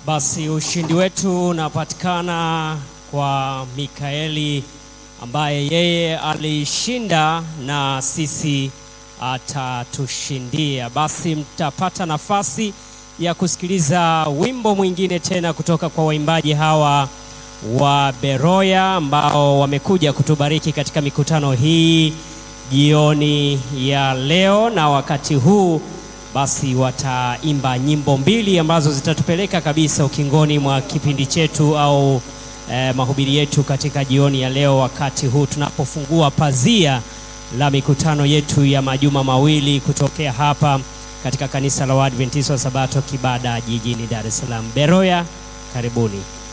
Basi ushindi wetu unapatikana kwa Mikaeli ambaye yeye alishinda na sisi atatushindia. Basi mtapata nafasi ya kusikiliza wimbo mwingine tena kutoka kwa waimbaji hawa wa Beroya ambao wamekuja kutubariki katika mikutano hii jioni ya leo, na wakati huu basi wataimba nyimbo mbili ambazo zitatupeleka kabisa ukingoni mwa kipindi chetu au eh, mahubiri yetu katika jioni ya leo, wakati huu tunapofungua pazia la mikutano yetu ya majuma mawili kutokea hapa katika kanisa la Waadventista wa Sabato Kibada jijini Dar es Salaam. Beroya, karibuni.